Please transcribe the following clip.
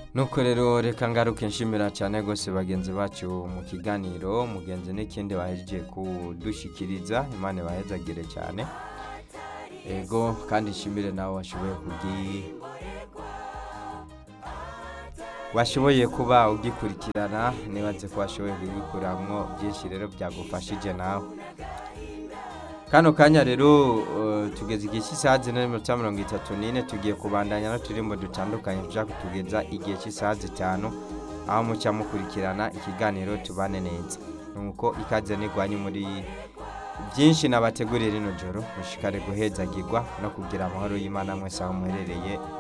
nuko rero reka ngaruke nshimira cyane rwose bagenzi bacu mu kiganiro mugenzi n'ikindi bahejeje kudushikiriza imana ibahezagire cyane ego kandi nshimire nawe washoboye kugi washoboye kuba ugikurikirana nibaze ko washoboye kubikuramwo byinshi rero byagufashije nawe kano kanya rero uh, tugeze igihe cy'isaha zine n'iminota mirongo itatu n'ine tugiye kubandanya n'uturimbo dutandukanye tuja kutugeza igihe cy'isaha zitanu aho muca mukurikirana ikiganiro tubane neza nuko ikaze nigwanye muri byinshi nabateguriye rino joro mushikare guhezagirwa no kugira amahoro y'imana mwese aho muherereye